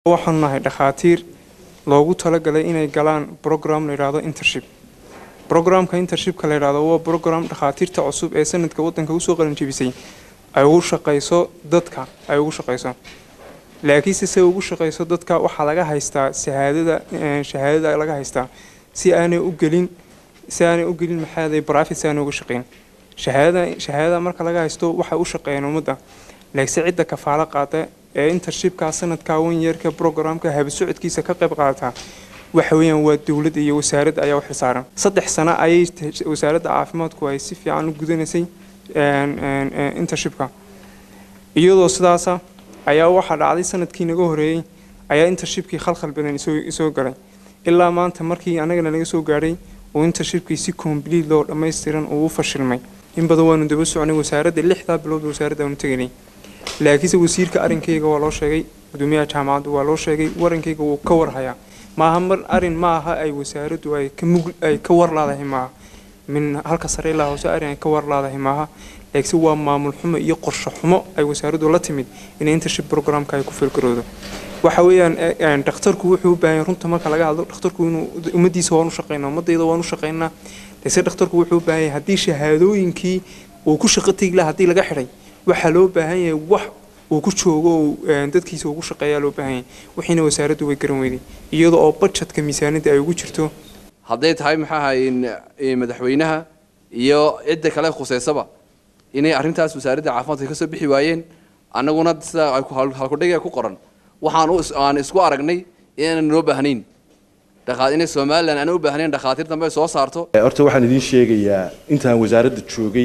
waxaan nahay dhakhaatiir loogu talagalay inay galaan program la yidhaahdo intership programka intershipka la yidhaahdo waa program dhakhaatiirta cusub ee sanadka wadanka usoo qalinjebisay ay ugu shaqayso dadka ay ugu shaqayso laakiinse se ugu shaqayso dadka waxaa laga haystaa shahaadada shahaadada laga haystaa si aanay u gelin si aanay u gelin maxaaday private si aanay uga shaqeyn shahaadada shahaadada marka laga haysto waxay u shaqeeyeen ummadda laakiinse cidda kafaalo qaata ee intershipka sanadka wan yeerka programka habsocodkiisa ka qayb qaata waxa weeyaan waa dowladda iyo wasaaradda ayaa u xilsaaran saddex sano ayay wasaaradda caafimaadku ay si fiican u gudanaysay intershipka iyadoo sidaasa ayaa waxaa dhacday sanadkii naga horeeyey ayaa intershipkii khalkhal badan isoo galay ilaa maanta markii anagana naga soo gaadhay oo intershipkii si complete loo dhammaystiran uu u fashilmay in badan waanu daba soconay wasaaradda lixdaa bilood wasaaradda aanu teganay laakiinse wasiirka arinkayga waa loo sheegay gudoomiyaha jaamacadda waa loo sheegay warankayga wuu ka warhayaa maaha mar arin ma aha ay wasaaraddu ay ka mug ay ka warlaadahay maaha min halka sare ilaa hoose arin ay ka warlaadahay maaha laakiinse waa maamul xumo iyo qorshe xumo ay wasaaraddu la timid inay intership programka ay ku filgaroodo waxa weeyaan dhakhtarku wuxuu u baahan runta marka laga hadlo dhakhtarku inuu ummaddiisa waan u shaqeynaa ummadayda waan u shaqeynaa laakiinse dhakhtarku wuxuu u baahan yahay haddii shahaadooyinkii uu ku shaqo tegi lahaa haddii laga xidhay waxaa loo baahan yahay wax uu ku joogo oo dadkiisa ugu shaqeeyaa loo baahan yahay wixiina wasaaraddu way garan weyday iyada oo budgetka miisaaniyadda ay ugu jirto hadday tahay maxaa ahaye madaxweynaha iyo cidda kale khuseysaba inay arrintaas wasaaradda caafimaadka ka soo bixi waayeen annaguna sida ay halkudhiga ku qoran waxaan aan isku aragnay inaanan noo baahnayn inay somalilan aanan u baahnayn dhakhaatiir dambe soo saarto horta waxaan idiin sheegayaa intaan wasaaradda joogay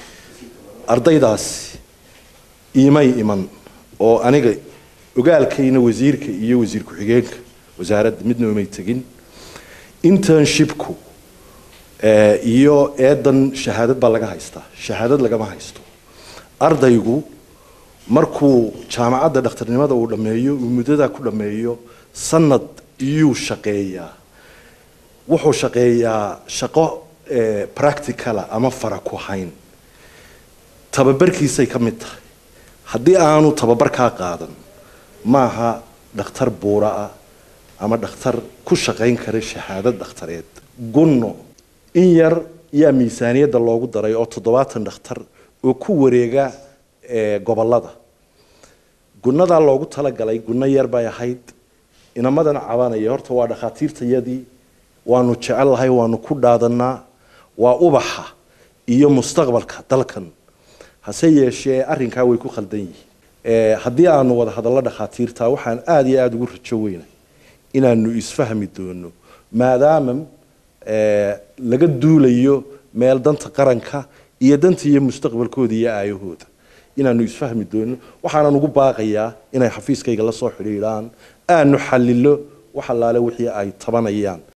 ardaydaasi iimay iman oo aniga ogaalkayna wasiirka iyo wasiir ku-xigeenka wasaaradda midna umay tegin internshipku iyo eedan shahaadad baa laga haystaa shahaadad lagama haysto ardaygu markuu jaamacadda dhakhtarnimada uu dhammeeyo uu muddadaa ku dhammeeyo sanad iyuu shaqeeyaa wuxuu shaqeeyaa shaqo practicala ama fara ku hayn tababarkiisay ka mid tahay haddii aanu tababarkaa qaadan maaha dhakhtar buura ah ama dhakhtar ku shaqayn kara shahaadad dhakhtareed gunno in yar yaa miisaaniyadda loogu daray oo toddobaatan dhakhtar oo ku wareega gobolada gunnadaa loogu talagalay gunno yar bay ahayd inamadan cabanaya horta waa dhakhaatiirtayadii waanu jecellahay waanu ku dhaadanaa waa ubaxa iyo mustaqbalka dalkan hase yeeshee arrinkaa way ku khaldan yihiin haddii aanu wada hadallo dhakhaatiirta waxaan aada iyo aada ugu rajo weynay inaanu isfahmi doono maadaama laga duulayo meel danta qaranka iyo danta iyo mustaqbalkooda iyo aayahooda inaanu isfahmi doono waxaanan ugu baaqayaa inay xafiiskayga la soo xidhiidhaan aanu xalilo wax allaale wixii ay tabanayaan